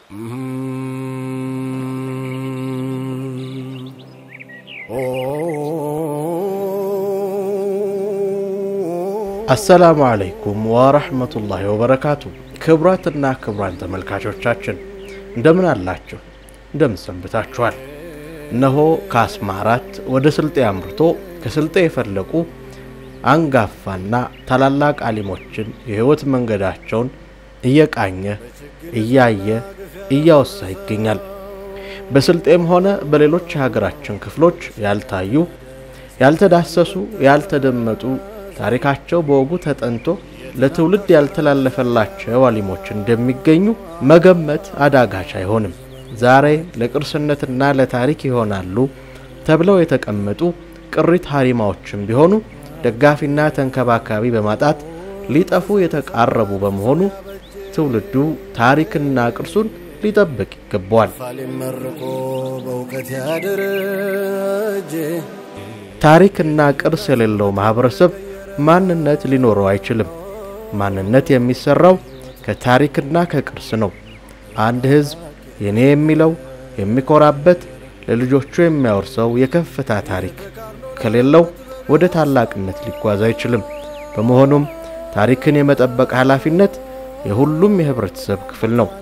አሰላሙ አለይኩም ወረሕመቱላሂ ወበረካቱ። ክቡራትና ክቡራን ተመልካቾቻችን እንደምን አላችሁ? እንደምን ሰንብታችኋል? እነሆ ከአስማ አራት ወደ ስልጤ አምርቶ ከስልጤ የፈለቁ አንጋፋና ታላላቅ አሊሞችን የሕይወት መንገዳቸውን እየቃኘ እያየ እያወሳ ይገኛል። በስልጤም ሆነ በሌሎች የሀገራችን ክፍሎች ያልታዩ፣ ያልተዳሰሱ፣ ያልተደመጡ ታሪካቸው በወጉ ተጠንቶ ለትውልድ ያልተላለፈላቸው አሊሞች እንደሚገኙ መገመት አዳጋች አይሆንም። ዛሬ ለቅርስነትና ለታሪክ ይሆናሉ ተብለው የተቀመጡ ቅሪት ሀሪማዎችም ቢሆኑ ደጋፊና ተንከባካቢ በማጣት ሊጠፉ የተቃረቡ በመሆኑ ትውልዱ ታሪክና ቅርሱን ሊጠብቅ ይገባዋል። መርቆ በእውቀት ያደረጀ ታሪክና ቅርስ የሌለው ማህበረሰብ ማንነት ሊኖረው አይችልም። ማንነት የሚሰራው ከታሪክና ከቅርስ ነው። አንድ ሕዝብ የኔ የሚለው የሚኮራበት ለልጆቹ የሚያወርሰው የከፍታ ታሪክ ከሌለው ወደ ታላቅነት ሊጓዝ አይችልም። በመሆኑም ታሪክን የመጠበቅ ኃላፊነት የሁሉም የህብረተሰብ ክፍል ነው።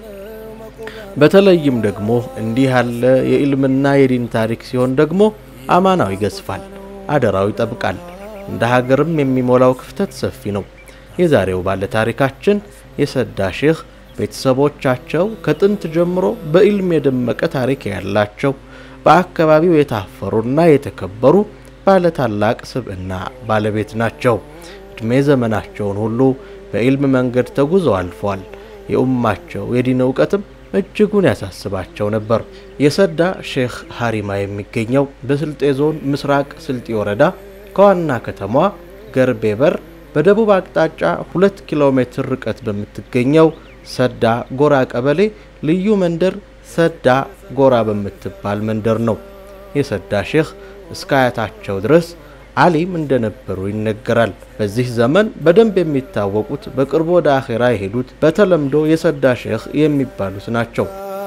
በተለይም ደግሞ እንዲህ ያለ የኢልምና የዲን ታሪክ ሲሆን ደግሞ አማናው ይገዝፋል፣ አደራው ይጠብቃል። እንደ ሀገርም የሚሞላው ክፍተት ሰፊ ነው። የዛሬው ባለ ታሪካችን የሰዳ ሼህ ቤተሰቦቻቸው ከጥንት ጀምሮ በኢልም የደመቀ ታሪክ ያላቸው በአካባቢው የታፈሩና የተከበሩ ባለ ታላቅ ስብዕና ባለቤት ናቸው። ዕድሜ ዘመናቸውን ሁሉ በኢልም መንገድ ተጉዘው አልፈዋል። የኡማቸው የዲን እውቀትም እጅጉን ያሳስባቸው ነበር። የሰዳ ሼህ ሀሪማ የሚገኘው በስልጤ ዞን ምስራቅ ስልጤ ወረዳ ከዋና ከተማዋ ገርቤ በር በደቡብ አቅጣጫ ሁለት ኪሎ ሜትር ርቀት በምትገኘው ሰዳ ጎራ ቀበሌ ልዩ መንደር ሰዳ ጎራ በምትባል መንደር ነው። የሰዳ ሼህ እስከ አያታቸው ድረስ አሊም እንደነበሩ ይነገራል። በዚህ ዘመን በደንብ የሚታወቁት በቅርቡ ወደ አኼራ የሄዱት በተለምዶ የሰዳ ሼህ የሚባሉት ናቸው።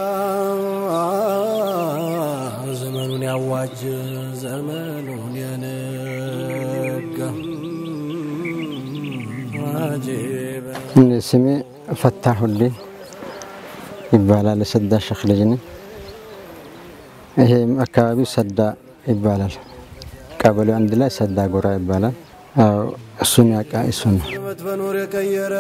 ዘመኑን ያዋጅ ዘመኑን የነጋ አጀበ ስሜ ፈታሁልኝ ይባላል። የሰዳ ሼህ ልጅ ነኝ። ይሄም አካባቢው ሰዳ ይባላል። ቀበሌው አንድ ላይ ሰዳ ጎራ ይባላል። አዎ እሱን ያውቃ እሱ ነው። ሕይወት በኑር የቀየረ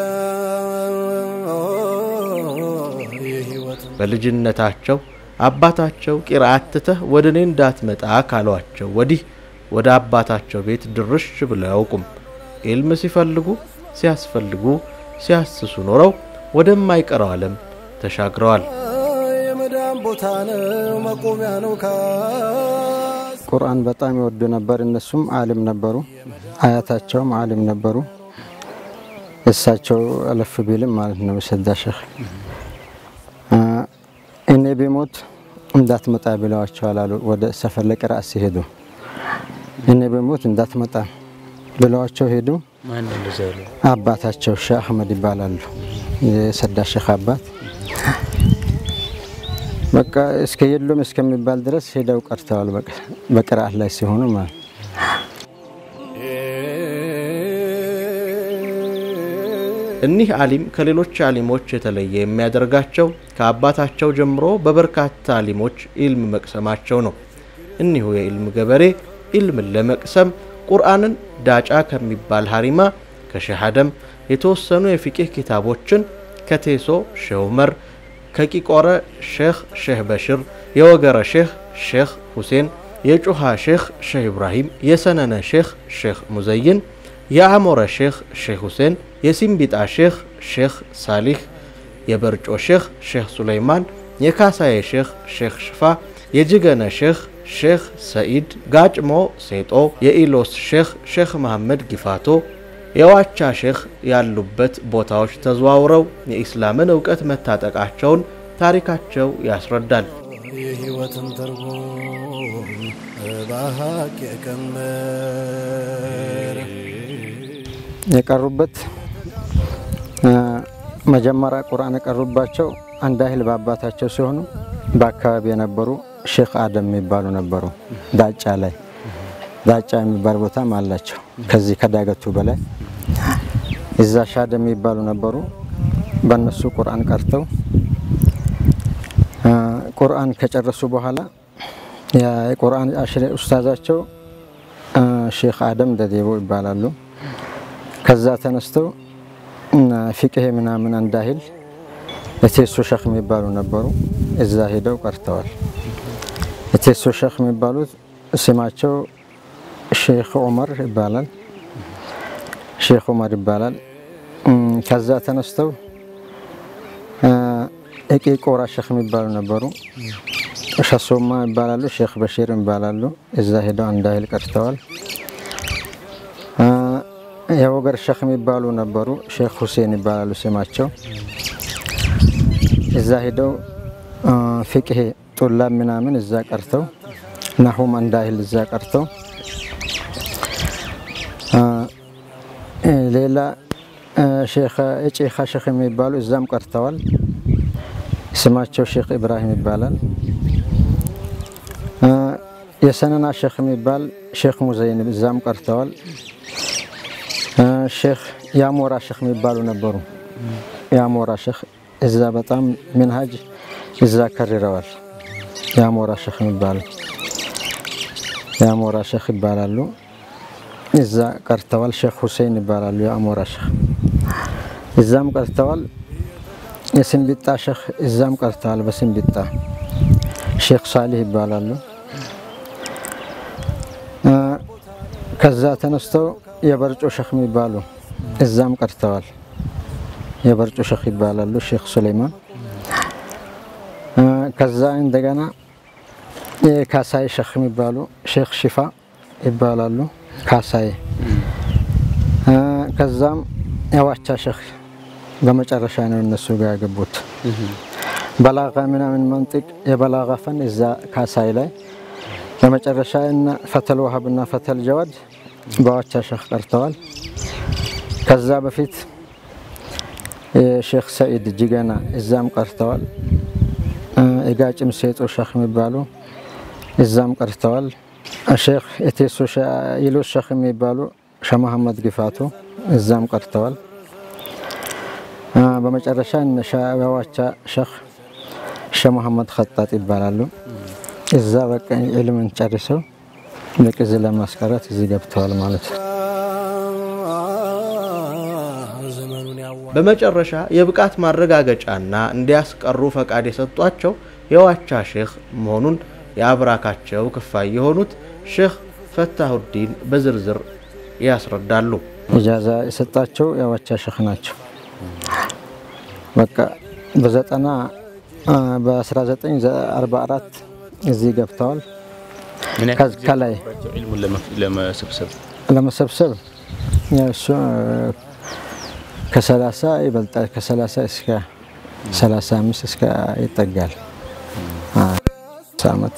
የሕይወት በልጅነታቸው አባታቸው ቂርአት ትተህ ወደ እኔ እንዳትመጣ ካሏቸው ወዲህ ወደ አባታቸው ቤት ድርሽ ብለው አያውቁም። ኢልም ሲፈልጉ ሲያስፈልጉ ሲያስሱ ኖረው ወደማይቀረው ዓለም ተሻግረዋል። የመዳን ቦታ ነው መቆሚያ ነው ካስ ቁርአን በጣም ይወዱ ነበር። እነሱም አሊም ነበሩ። አያታቸውም አሊም ነበሩ። እሳቸው አለፍ ቢልም ማለት ነው የሰዳ ሼህ እኔ ቢሞት እንዳትመጣ ብለዋቸዋል አሉ። ወደ ሰፈር ለቅራአት ሲሄዱ እኔ ቢሞት እንዳትመጣ ብለዋቸው ሄዱ። አባታቸው ሼህ አህመድ ይባላሉ። የሰዳ ሼህ አባት በቃ እስከ የሉም እስከሚባል ድረስ ሄደው ቀርተዋል። በቃ በቅርአት ላይ ሲሆኑ ማለት እኒህ አሊም ከሌሎች አሊሞች የተለየ የሚያደርጋቸው ከአባታቸው ጀምሮ በበርካታ አሊሞች ኢልም መቅሰማቸው ነው። እኒሁ የኢልም ገበሬ ኢልምን ለመቅሰም ቁርአንን ዳጫ ከሚባል ሀሪማ ከሼህ አደም የተወሰኑ የፊቂህ ኪታቦችን ከቴሶ ሼህ ዑመር ከቂቆረ ሼህ ሼህ በሽር የወገረ ሼህ ሼህ ሁሴን የጩሃ ሼህ ሼህ ኢብራሂም የሰነነ ሼህ ሼህ ሙዘይን የአሞረ ሼህ ሼህ ሁሴን የሲምቢጣ ሼህ ሼህ ሳሊህ የበርጮ ሼህ ሼህ ሱለይማን የካሳዬ ሼህ ሼህ ሽፋ የጅገነ ሼህ ሼህ ሰኢድ ጋጭሞ ሴጦ የኢሎስ ሼህ ሼህ መሐመድ ጊፋቶ የዋቻ ሼህ ያሉበት ቦታዎች ተዘዋውረው የኢስላምን እውቀት መታጠቃቸውን ታሪካቸው ያስረዳል። የሕይወትን ትርጉም በሀቅ የቀመረ የቀሩበት መጀመሪያ ቁርአን የቀሩባቸው አንድ ያህል በአባታቸው ሲሆኑ በአካባቢ የነበሩ ሼክ አደም የሚባሉ ነበሩ። ዳጫ ላይ ዳጫ የሚባል ቦታም አላቸው። ከዚህ ከዳገቱ በላይ እዛ ሻደም የሚባሉ ነበሩ። በእነሱ ቁርአን ቀርተው ቁርአን ከጨረሱ በኋላ የቁርአን አሽሬ ኡስታዛቸው ሼክ አደም ደዴቦ ይባላሉ። ከዛ ተነስተው ፊቅሄ ምናምን እንዳይል የቴሶ ሸክ የሚባሉ ነበሩ። እዛ ሄደው ቀርተዋል። የቴሶ ሸክ የሚባሉት ስማቸው ሼክ ዑመር ይባላል። ሼክ ዑመር ይባላል። ከዛ ተነስተው እቂ ቆራ ሼክ የሚባሉ ነበሩ። ሸሶማ ይባላሉ። ሼክ በሺር ይባላሉ። እዛ ሄደው እንዳይል ቀርተዋል። የወገር ሼክ የሚባሉ ነበሩ። ሼክ ሁሴን ይባላሉ ስማቸው። እዛ ሄደው ፍቅሄ ጡላብ ምናምን እዛ ቀርተው ናሁም እንዳይል እዛ ቀርተው ሌላ ጬኻ ሼክ የሚባሉ እዛም ቀርተዋል። ስማቸው ሼክ ኢብራሂም ይባላል። የሰነና ሼክ የሚባል ሼክ ሙዘይን እዛም ቀርተዋል። ሼክ የአሞራ ሼክ የሚባሉ ነበሩ። የአሞራ ሼክ እዛ በጣም ምንሃጅ እዛ ከርረዋል። የአሞራ ሼክ የሚባሉ የአሞራ ሼክ ይባላሉ። እዛ ቀርተዋል። ሼክ ሁሴን ይባላሉ። የአሞራ ሼክ እዛም ቀርተዋል። የስንቢጣ ሼክ እዛም ቀርተዋል። በስንቢጣ ሼክ ሳሊህ ይባላሉ። ከዛ ተነስተው የበርጮ ሼክ የሚባሉ እዛም ቀርተዋል። የበርጮ ሼክ ይባላሉ። ሼክ ሱሌይማን ከዛ እንደገና የካሳይ ሼክ የሚባሉ ሼክ ሽፋ ይባላሉ። ካሳይ ከዛም የዋቻ ሼክ በመጨረሻ ነው እነሱ ጋር ያገቡት። በላጋ ምናምን መንጥቅ የበላጋ ፈን እዛ ካሳይ ላይ በመጨረሻ እና ፈተል ዋሃብ እና ፈተል ጀዋድ በዋቻ ሼክ ቀርተዋል። ከዛ በፊት የሼክ ሰኢድ ጅገና እዛም ቀርተዋል። የጋጭም ሴጦ ሼክ የሚባሉ እዛም ቀርተዋል። ሼክ የቴሶ ይሎስ ሼክ የሚባሉ ሸህ መሐመድ ግፋቱ እዛም ቀርተዋል። በመጨረሻ የዋቻ ሼክ ሸህ መሐመድ ኸጣጥ ይባላሉ። እዛ በቃ ዕልምን ጨርሰው በቅዝ ለማስቀረት እዚህ ገብተዋል ማለት ነው። በመጨረሻ የብቃት ማረጋገጫና እንዲያስቀሩ ፈቃድ የሰጧቸው የዋቻ ሼክ መሆኑን የአብራካቸው ክፋይ የሆኑት ሼክ ፈታሁዲን በዝርዝር ያስረዳሉ። ኢጃዛ የሰጣቸው የዋቻ ሼክ ናቸው። በቃ በዘጠና በ1944 እዚህ ገብተዋል። ከላይ ለመሰብሰብ ለመሰብሰብ እሱ ከሰላሳ ይበልጣል። ከሰላሳ እስከ ሰላሳ አምስት እስከ ይጠጋል ዓመት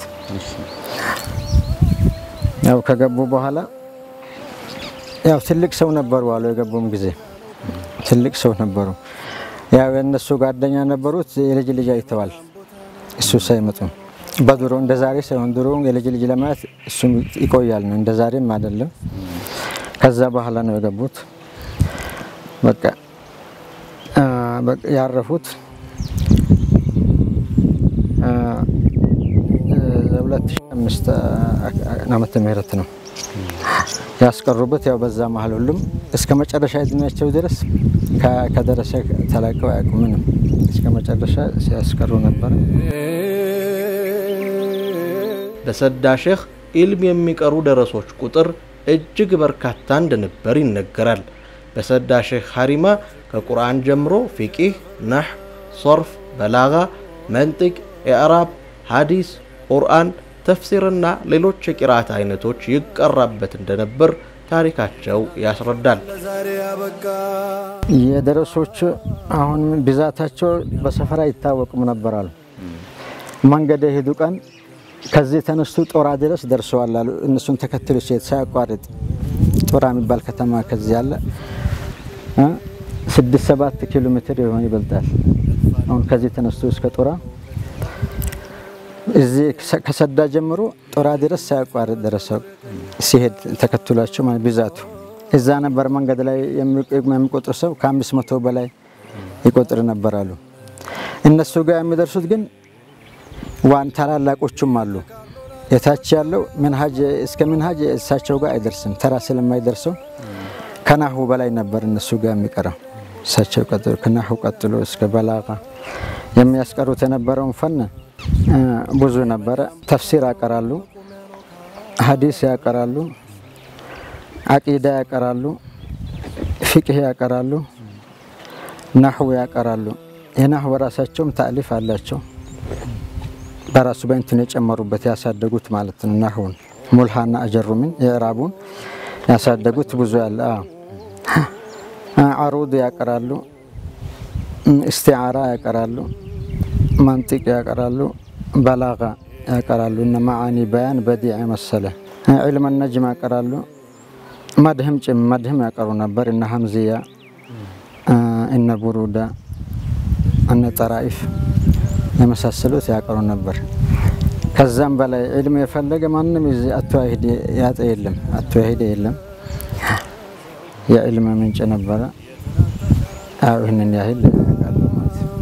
ያው ከገቡ በኋላ ያው ትልቅ ሰው ነበሩ አሉ። የገቡም ጊዜ ትልቅ ሰው ነበሩ። ያው የእነሱ ጓደኛ ነበሩት። የልጅ ልጅ አይተዋል። እሱ ሳይመጡ በድሮ እንደ ዛሬ ሳይሆን ድሮ የልጅ ልጅ ለማየት እሱም ይቆያል ነው፣ እንደ ዛሬም አይደለም። ከዛ በኋላ ነው የገቡት። በቃ ያረፉት ሁለት ሺህ አምስት ዓመተ ምህረት ነው ያስቀሩበት። ያው በዛ መሀል ሁሉም እስከ መጨረሻ እድሜያቸው ድረስ ከደረሰ ተላቀው አያውቁም። ምንም እስከ መጨረሻ ሲያስቀሩ ነበር። በሰዳ ሼክ ኢልም የሚቀሩ ደረሶች ቁጥር እጅግ በርካታ እንደነበር ይነገራል። በሰዳ ሼክ ሀሪማ ከቁርአን ጀምሮ ፊቂህ፣ ነህ፣ ሶርፍ፣ በላጋ፣ መንጢቅ፣ ኢዕራብ፣ ሐዲስ፣ ቁርአን፣ ተፍሲርና ሌሎች የቂራት አይነቶች ይቀራበት እንደነበር ታሪካቸው ያስረዳል። ለዛሬ ያበቃ የደረሶች አሁን ብዛታቸው በሰፈር አይታወቅም ነበር አሉ። መንገድ የሄዱ ቀን ከዚህ ተነስቶ ጦራ ድረስ ደርሰዋል አሉ። እነሱን ተከትሎ ሲሄድ ሳያቋርጥ ጦራ የሚባል ከተማ ከዚህ ያለ ስድስት ሰባት ኪሎ ሜትር የሆነ ይበልጣል። አሁን ከዚህ ተነስቶ እስከ ጦራ እዚህ ከሰዳ ጀምሮ ጦራ ድረስ ሳያቋርጥ ደረሰው ሲሄድ ተከትሏቸው ማለት ብዛቱ እዛ ነበር። መንገድ ላይ የሚቆጥር ሰው ከአምስት መቶ በላይ ይቆጥር ነበር አሉ። እነሱ ጋር የሚደርሱት ግን ዋን ታላላቆቹም አሉ። የታች ያለው ምንሃጅ እስከ ምንሃጅ እሳቸው ጋር አይደርስም፣ ተራ ስለማይደርሰው ከናሁ በላይ ነበር እነሱ ጋር የሚቀረው። እሳቸው ቀጥሎ ከናሁ ቀጥሎ እስከ በላቃ የሚያስቀሩት የነበረውን ፈን ብዙ ነበረ። ተፍሲር ያቀራሉ፣ ሀዲስ ያቀራሉ፣ አቂዳ ያቀራሉ፣ ፊቅህ ያቀራሉ፣ ናሁ ያቀራሉ። የናሁ በራሳቸውም ታሊፍ አላቸው። በራሱ በእንትን የጨመሩበት ያሳደጉት ማለት ነው። ናሁን ሙልሃና አጀሩምን የእራቡን ያሳደጉት ብዙ ያለ አሩድ ያቀራሉ፣ እስቲዓራ ያቀራሉ፣ መንጢቅ ያቀራሉ፣ በላጋ ያቀራሉ። እነ መዓኒ በያን በዲዕ መሰለ ዕልመ ነጅም ያቀራሉ። መድህም ጭም መድህም ያቀሩ ነበር። እነ ሀምዝያ እነ ቡሩዳ እነ ጠራኢፍ የመሳሰሉት ያቀሩ ነበር። ከዛም በላይ ዕልም የፈለገ ማንም አተዋሂድ ያጠ የለም አተዋሂድ የለም። የዕልም ምንጭ ነበረ። አዎ ይህንን ያህል ያውቃለሁ ማለት ነው።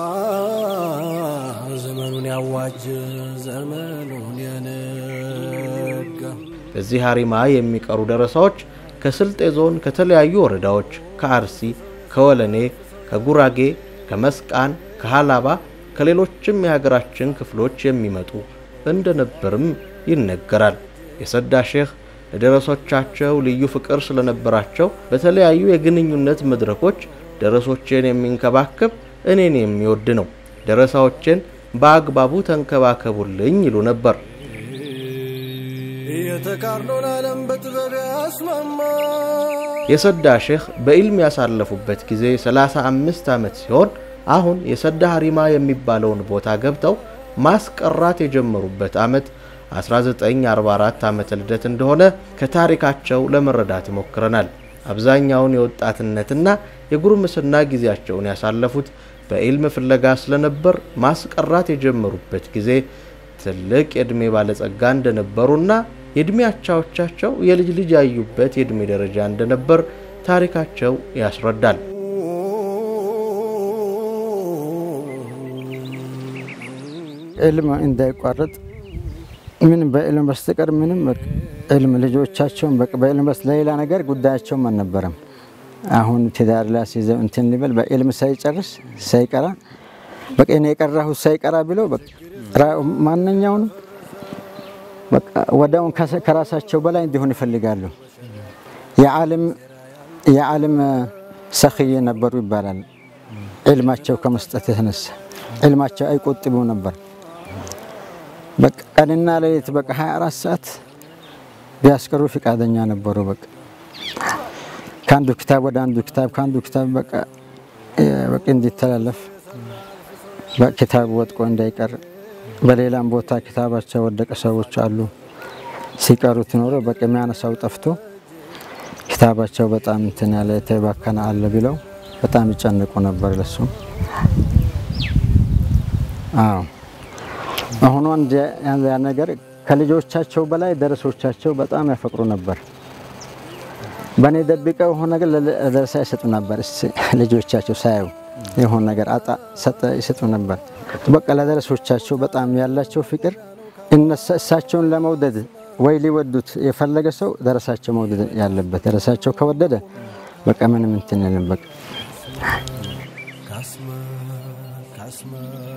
ዘመኑን ያዋጅ ዘመኑን የነጋ በዚህ ሀሪማ የሚቀሩ ደረሳዎች ከስልጤ ዞን ከተለያዩ ወረዳዎች ከአርሲ፣ ከወለኔ፣ ከጉራጌ፣ ከመስቃን፣ ከሀላባ ከሌሎችም የሀገራችን ክፍሎች የሚመጡ እንደነበርም ይነገራል። የሰዳ ሼህ ለደረሶቻቸው ልዩ ፍቅር ስለነበራቸው በተለያዩ የግንኙነት መድረኮች ደረሶቼን የሚንከባከብ እኔን የሚወድ ነው፣ ደረሳዎቼን በአግባቡ ተንከባከቡልኝ ይሉ ነበር። የተቃርኖን ዓለም በጥበብ ያስማማ የሰዳ ሼህ በኢልም ያሳለፉበት ጊዜ 35 ዓመት ሲሆን አሁን የሰዳ ሀሪማ የሚባለውን ቦታ ገብተው ማስቀራት የጀመሩበት ዓመት 1944 ዓመተ ልደት እንደሆነ ከታሪካቸው ለመረዳት ሞክረናል። አብዛኛውን የወጣትነትና የጉርምስና ጊዜያቸውን ያሳለፉት በኢልም ፍለጋ ስለነበር ማስቀራት የጀመሩበት ጊዜ ትልቅ የዕድሜ ባለጸጋ እንደነበሩና የዕድሜ አቻዎቻቸው የልጅ ልጅ ያዩበት የዕድሜ ደረጃ እንደነበር ታሪካቸው ያስረዳል። ዕልም እንዳይቋረጥ ምንም በዕልም በስተቀር ምንም ዕልም ልጆቻቸውን በዕልም በስ ለሌላ ነገር ጉዳያቸውም አልነበረም። አሁን ትዳር ላይ ሲይዘው እንትን ሊበል በዕልም ሳይጨርስ ሳይቀራ በቃ እኔ የቀራሁት ሳይቀራ ብለው ማንኛውንም በቃ ወዲያውን ከራሳቸው በላይ እንዲሆን ይፈልጋሉ። የዓለም የዓለም ሰኽይ ነበሩ ይባላል። ዕልማቸው ከመስጠት የተነሳ ዕልማቸው አይቆጥቡ ነበር። በቃ ቀንና ሌሊት በቃ 24 ሰዓት ቢያስቀሩ ፍቃደኛ ነበሩ። በቃ ከአንዱ ክታብ ወደ አንዱ ክታብ ከአንዱ ክታብ በቃ በቃ እንዲተላለፍ በኪታብ ወጥቆ እንዳይቀር በሌላም ቦታ ኪታባቸው ወደቀ ሰዎች አሉ። ሲቀሩት ኖሮ በቃ የሚያነሳው ጠፍቶ ኪታባቸው በጣም እንትን ያለ የተባከነ አለ ብለው በጣም ይጨንቁ ነበር ለሱ። አዎ አሁኑ አንድ ያ ነገር ከልጆቻቸው በላይ ደረሶቻቸው በጣም ያፈቅሩ ነበር። በእኔ ደብቀው የሆነ ነገር ለደረሳ ይሰጡ ነበር። ልጆቻቸው ሳያዩ የሆነ ነገር አጣ ሰጠ ይሰጡ ነበር። በቃ ለደረሶቻቸው በጣም ያላቸው ፍቅር እሳቸውን ለመውደድ ወይ ሊወዱት የፈለገ ሰው ደረሳቸው መውደድ ያለበት። ደረሳቸው ከወደደ በቃ ምንም እንትን የለም። በቃ ካስመ ካስመ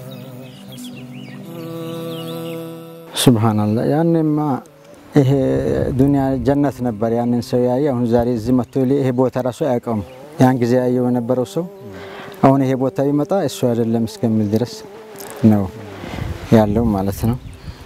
ሱብሃንአላህ ያኔማ ይሄ ዱንያ ጀነት ነበር። ያንን ሰው ያየ አሁን ዛሬ እዚህ መጥቶ ይሄ ቦታ ራሱ አያውቀውም። ያን ጊዜ ያየው የነበረው ሰው አሁን ይሄ ቦታ ቢመጣ እሱ አይደለም እስከሚል ድረስ ነው ያለው ማለት ነው።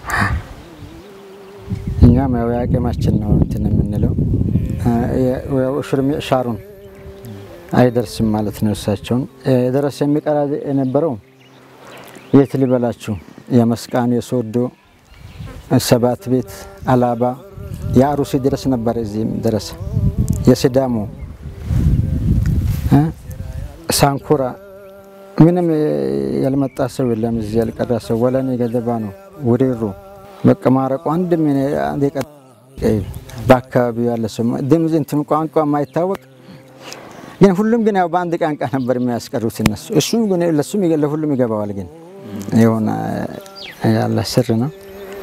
እኛም ያው የአቅማችን ነው እንትን የምንለው ሽርም ሻሩን አይደርስም ማለት ነው። እሳቸውን የደረሰ የሚቀራ የነበረው የት ሊበላችሁ የመስቃን የሶዶ ሰባት ቤት አላባ የአሩሲ ድረስ ነበር። እዚህም ድረስ የሲዳሞ ሳንኩራ ምንም ያልመጣ ሰው የለም። እዚህ ያልቀራ ሰው ወለኔ ገደባ ነው ውሪሩ በቃ ማረቁ አንድም አንድ የቀረ በአካባቢው ያለ ሰው ድምፅ እንትኑ ቋንቋ የማይታወቅ ግን ሁሉም ግን ያው በአንድ ቋንቋ ነበር የሚያስቀሩት እነሱ። እሱም ግን ለሱም ለሁሉም ይገባዋል። ግን የሆነ ያለ ስር ነው።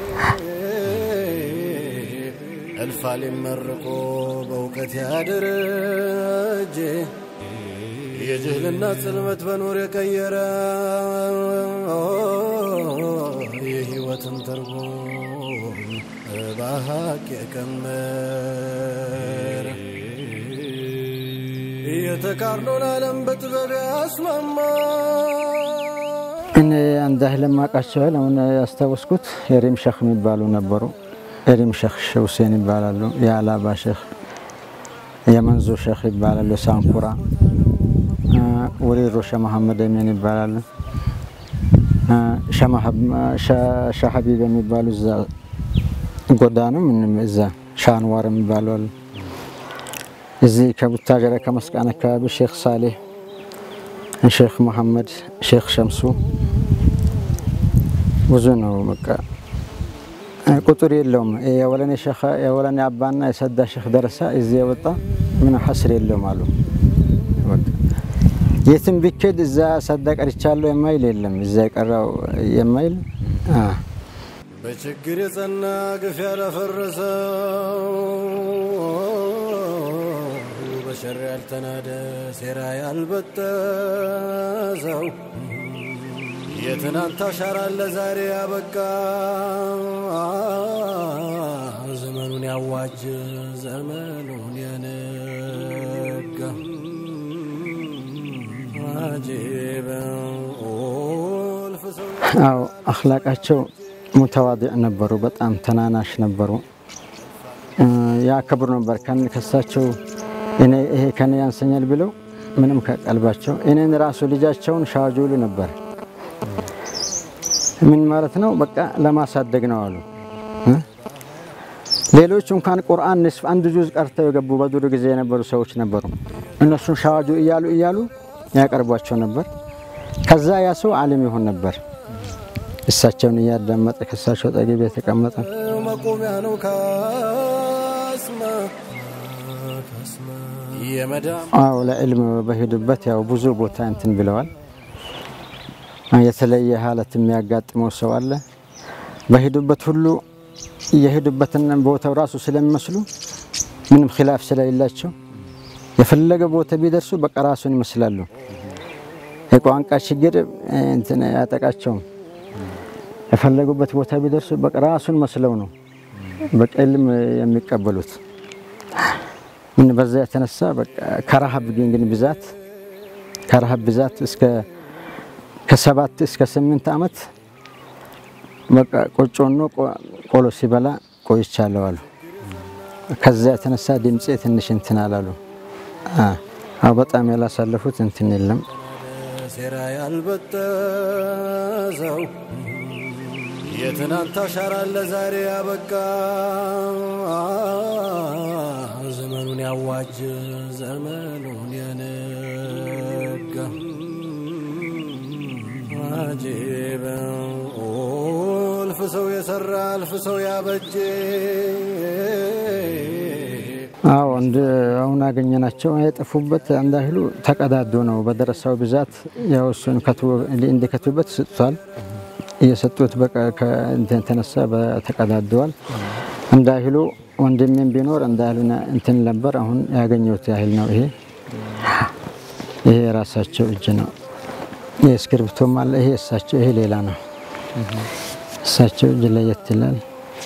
እልፋል መርቆ በእውቀት ያደረጀ የጅህልና ጽልመት በኑር የቀየረ የህይወትን ትርጉም በሀቅ የቀመረ የተቃርኖን ዓለም በጥበብ ያስማማ እኔ አንድ ያህል የማውቃቸው ያህል አሁን ያስታወስኩት የሪም ሸህ የሚባሉ ነበሩ። የሪም ሸህ ሁሴን ይባላሉ። የአላባ ሸህ፣ የመንዞ ሸህ ይባላሉ። ሳንኩራ ወሪሮ ሸህ መሐመድ አሚን ይባላሉ። ሻህ ሀቢብ የሚባሉ እዛ ጎዳ ነው ምንም እዛ ሻንዋር የሚባሉ አሉ። እዚህ ከቡታጀራ ከመስቃን አካባቢ ሼክ ሳሌህ፣ ሼክ መሐመድ፣ ሼክ ሸምሱ ብዙ ነው። በቃ ቁጥር የለውም። የወለኔ ሸኸ የወለኔ አባና የሰዳ ሼክ ደረሳ እዚህ የወጣ ምን ሐስር የለውም አሉ። የትም ቢኬድ እዛ ሰዳ ቀርቻለሁ የማይል የለም። እዛ የቀራው የማይል በችግር የጸና ግፍ ያላፈረሰው በሸር ያልተናደ ሴራ ያልበጠሰው የትናንት አሻራን ለዛሬ ያበቃ ዘመኑን ያዋጅ ዘመኑን የነጋ አጂበ ኦልፍ ሰው አዎ አኽላቃቸው ሙተዋዲዕ ነበሩ። በጣም ተናናሽ ነበሩ። ያከብሩ ነበር። ከሳቸው እኔ ይሄ ከኔ ያንሰኛል ብለው ምንም ከቀልባቸው እኔን ራሱ ልጃቸውን ሻጁሉ ነበር። ምን ማለት ነው? በቃ ለማሳደግ ነው አሉ። ሌሎች እንኳን ቁርአን ንስፍ አንድ ጁዝ ቀርተው የገቡ በዱር ጊዜ የነበሩ ሰዎች ነበሩ። እነሱን ሻዋጁ እያሉ እያሉ ያቀርቧቸው ነበር። ከዛ ያ ሰው ዓሊም ይሆን ነበር። እሳቸውን እያዳመጠ ከእሳቸው ጠገብ የተቀመጠ መቆሚያ ነው ካስማ የመዳም አዎ ለዕልም በሄዱበት ያው ብዙ ቦታ እንትን ብለዋል። የተለየ ሀለት የሚያጋጥመው ሰው አለ። በሄዱበት ሁሉ የሄዱበትን ቦታው ራሱ ስለሚመስሉ ምንም ኪላፍ ስለሌላቸው የፈለገ ቦታ ቢደርሱ በቃ ራሱን ይመስላሉ። የቋንቋ ችግር እንትን አያጠቃቸውም። የፈለጉበት ቦታ ቢደርሱ በቃ ራሱን መስለው ነው በቃ ዕልም የሚቀበሉት። ምን በዛ የተነሳ በቃ ከረሃብ ግን ብዛት ከረሃብ ብዛት እስከ ከሰባት እስከ ስምንት ዓመት በቃ ቆጮኖ ቆሎ ሲበላ ቆይቻለሁ አሉ። ከዛ የተነሳ ድምፄ ትንሽ እንትን አላሉ። አዎ በጣም ያላሳለፉት እንትን የለም። ሴራ ያልበጠሰው የትናንት አሻራን ለዛሬ ያበቃ ዘመኑን ያዋጅ ዘመኑን የነጋ አጂበ እልፍ ሰው የሰራ እልፍ ሰው ያበጀ አዎ እንደ አሁን አገኘናቸው የጠፉበት እንዳይሉ ተቀዳዶ ነው። በደረሳው ብዛት ያው እሱን እንዲከቱበት ሰጥቷል። እየሰጡት በቃ ከእንትን ተነሳ በተቀዳደዋል። እንዳይሉ ወንድሜም ቢኖር እንዳይሉ እንትን ነበር። አሁን ያገኘሁት ያህል ነው። ይሄ ይሄ የራሳቸው እጅ ነው። ይሄ እስክሪብቶም አለ። ይሄ እሳቸው ይሄ ሌላ ነው። እሳቸው እጅ ለየት ይላል።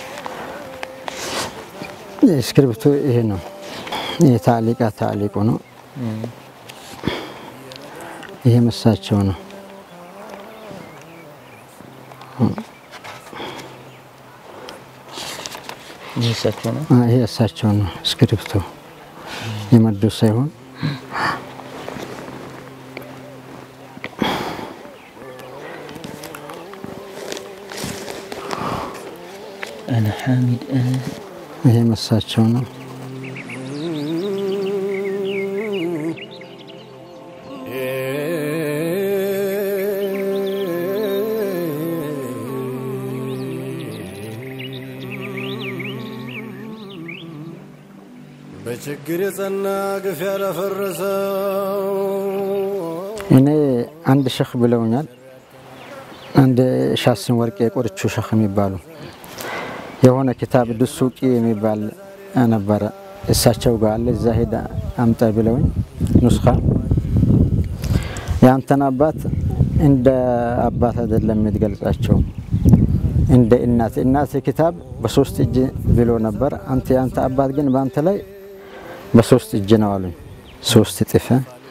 እስክሪብቶ ይሄ ነው። ይሄ ታሊቃ ታሊቁ ነው። ይሄ መሳቸው ነው። ይህ እሳቸው ነው። ይሄ እሳቸው ነው። እስክሪብቶ የመዱ ሳይሆን አነ ሐሚድ ይሄ መሳቸው ነው። በችግር የጸና ግፍ ያለፈረሰው እኔ አንድ ሸህ ብለውኛል። አንድ ሻስን ወርቄ የቆርቹ ሸህ የሚባሉ የሆነ ኪታብ ድሱቂ የሚባል ነበረ እሳቸው ጋር አለ። እዛ ሄዳ አምጣ ብለውኝ ኑስኻ የአንተን አባት እንደ አባት አይደለም የምትገልጻቸው እንደ እናት እናት ኪታብ በሶስት እጅ ብሎ ነበር። አንተ የአንተ አባት ግን በአንተ ላይ በሶስት እጅ ነው አሉኝ። ሶስት እጥፍ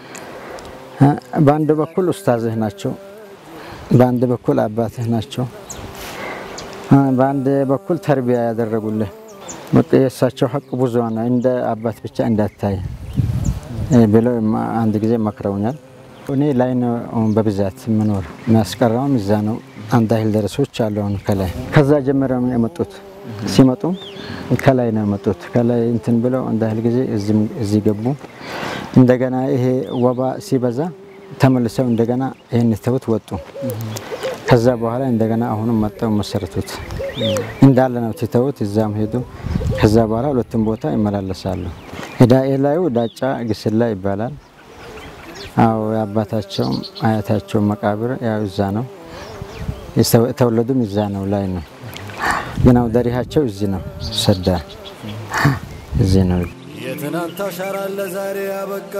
በአንድ በኩል ኡስታዝህ ናቸው፣ በአንድ በኩል አባትህ ናቸው፣ በአንድ በኩል ተርቢያ ያደረጉልህ። በቃ የእሳቸው ሀቅ ብዙ ነው፣ እንደ አባት ብቻ እንዳታይ ብለው አንድ ጊዜ መክረውኛል። እኔ ላይ ነው በብዛት የምኖር የሚያስቀራውም እዛ ነው። አንድ አይል ደረሶች አለውን ከላይ ከዛ ጀምረው የመጡት ሲመጡ ከላይ ነው የመጡት። ከላይ እንትን ብለው አንድ አይል ጊዜ እዚህ ገቡ። እንደገና ይሄ ወባ ሲበዛ ተመልሰው እንደገና ይህን ተውት ወጡ። ከዛ በኋላ እንደገና አሁንም መጠው መሰረቱት እንዳለ ነው ትተውት እዛም ሄዱ። ከዛ በኋላ ሁለቱም ቦታ ይመላለሳሉ። ዳኤ ላዩ ዳጫ ግስላ ይባላል። አዎ የአባታቸውም አያታቸውም መቃብር ያው እዛ ነው። የተወለዱም እዛ ነው ላይ ነው። ግን አው ደሪሃቸው እዚህ ነው። ሰዳ እዚህ ነው። የትናንት አሻራ ለዛሬ ያበቃ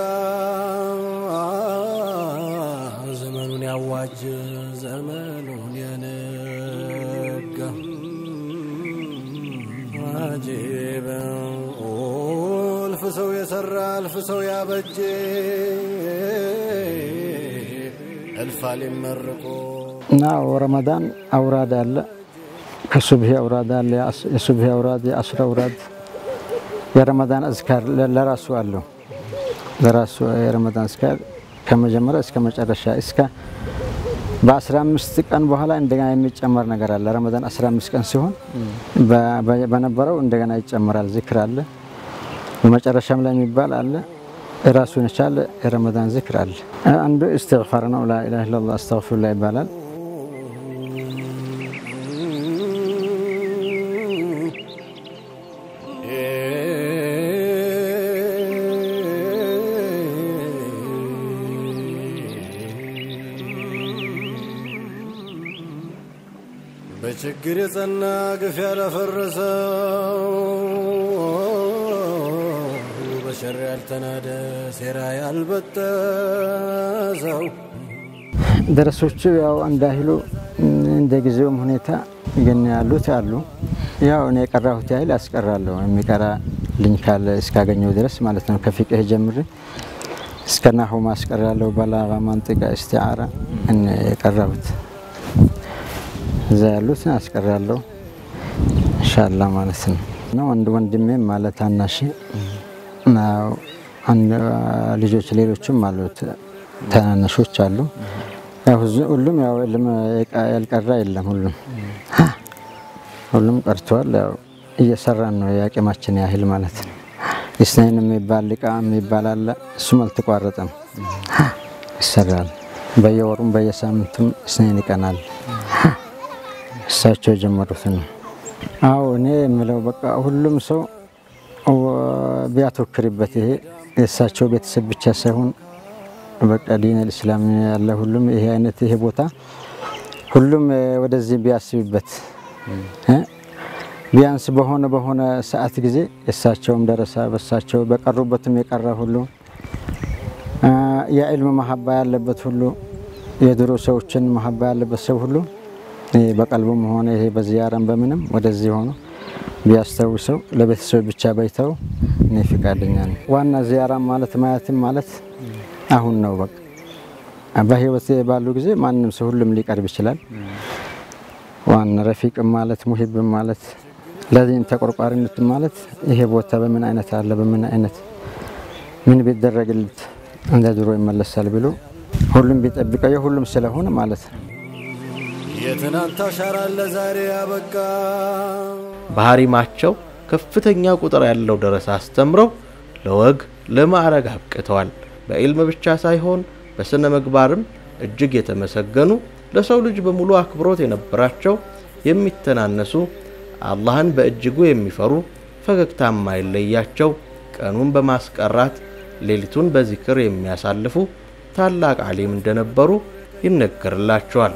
ዘመኑን ያዋጅ ዘመኑን የነጋ አጂበ እልፍ ሰው የሰራ እልፍ ሰው ያበጀ እልፍ አሊም መርቆ እና ረመዳን አውራድ አለ፣ ከሱብሂ አውራድ አለ፣ የሱብሂ አውራድ፣ የአስር አውራድ፣ የረመዳን አዝካር ለራሱ አለው። ለራሱ የረመዳን አዝካር ከመጀመሪያ እስከ መጨረሻ እስከ በ15 ቀን በኋላ እንደገና የሚጨመር ነገር አለ። ረመዳን 15 ቀን ሲሆን በነበረው እንደገና ይጨመራል። ዝክር አለ። በመጨረሻም ላይ የሚባል አለ። ራሱን የቻለ የረመዳን ዝክር አለ። አንዱ እስትግፋር ነው። ላኢላሃ ኢለላህ አስተግፊሩላህ ይባላል። በችግር የጸና ግፍ ያለፈረሰው በሸር ያልተናደ ሴራ ያልበጠሰው ደረሶቹ ያው እንዳይሉ እንደ ጊዜውም ሁኔታ ግን ያሉት አሉ። ያው እኔ የቀራሁት ያህል አስቀራለሁ። የሚቀራ ልኝ ካለ እስካገኘው ድረስ ማለት ነው። ከፊቅህ ጀምሬ እስከ ናሁ ማስቀራለሁ። በላጋ፣ መንጢቃ፣ እስቲዓራ እኔ የቀራሁት እዛ ያሉት አስቀራለሁ ኢንሻአላህ ማለት ነው። ነው አንድ ወንድሜም ማለት አናሽ ልጆች ሌሎችም አሉት ተናናሾች አሉ። ሁሉም ያው ያልቀራ የለም። ሁሉም ሁሉም ቀርተዋል። ያው እየሰራን ነው የአቅማችን ያህል ማለት ነው። ኢስናይን የሚባል ሊቃ የሚባል አለ። እሱም አልተቋረጠም፣ ይሰራል። በየወሩም በየሳምንቱም ኢስናይን ይቀናል። እሳቸው የጀመሩት ነው። አዎ እኔ የምለው በቃ ሁሉም ሰው ቢያተወክርበት ይሄ የእሳቸው ቤተሰብ ብቻ ሳይሆን በቃ ዲን ልእስላም ያለ ሁሉም ይሄ አይነት ይሄ ቦታ ሁሉም ወደዚህ ቢያስብበት ቢያንስ በሆነ በሆነ ሰዓት ጊዜ የእሳቸውም ደረሳ በእሳቸው በቀሩበትም የቀረ ሁሉ የዕልም መሀባ ያለበት ሁሉ የድሮ ሰዎችን መሀባ ያለበት ሰው ሁሉ በቀልቡም ሆነ ይሄ በዚያራም በምንም ወደዚህ ሆኖ ቢያስታውሰው ለቤተሰብ ብቻ ባይተው እኔ ፈቃደኛ ነኝ። ዋና ዚያራ ማለት ማየትም ማለት አሁን ነው። በቃ በህይወት ባሉ ጊዜ ማንም ሰው ሁሉም ሊቀርብ ይችላል። ዋና ረፊቅም ማለት ሙሂብም ማለት ለዚህም ተቆርቋሪነት ማለት ይሄ ቦታ በምን አይነት አለ በምን አይነት ምን ቢደረግለት እንደ ድሮ ይመለሳል ብሎ ሁሉም ቢጠብቀው የሁሉም ስለሆነ ማለት ነው። የትናንት አሻራ ለዛሬ ያበቃ በሐሪማቸው ከፍተኛ ቁጥር ያለው ደረሳ አስተምረው ለወግ ለማዕረግ አብቅተዋል። በኢልም ብቻ ሳይሆን በሥነ ምግባርም እጅግ የተመሰገኑ ለሰው ልጅ በሙሉ አክብሮት የነበራቸው የሚተናነሱ አላህን በእጅጉ የሚፈሩ ፈገግታ የማይለያቸው ቀኑን በማስቀራት ሌሊቱን በዚክር የሚያሳልፉ ታላቅ ዓሊም እንደነበሩ ይነገርላቸዋል።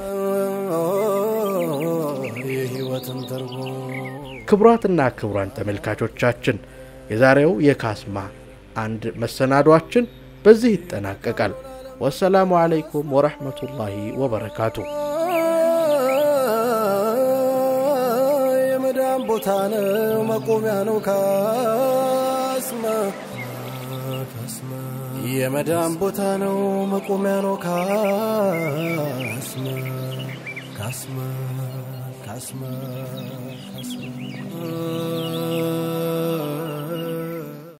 የሕይወትን ትርጉም ክቡራትና ክቡራን ተመልካቾቻችን የዛሬው የካስማ አንድ መሰናዷችን በዚህ ይጠናቀቃል። ወሰላሙ ዓለይኩም ወረሕመቱላሂ ወበረካቱ። የመዳን ቦታ ነው መቆሚያ ነው ካስማ የመዳን ቦታ ነው መቆሚያ ነው ካስማ ካስማ ካስማ ካስማ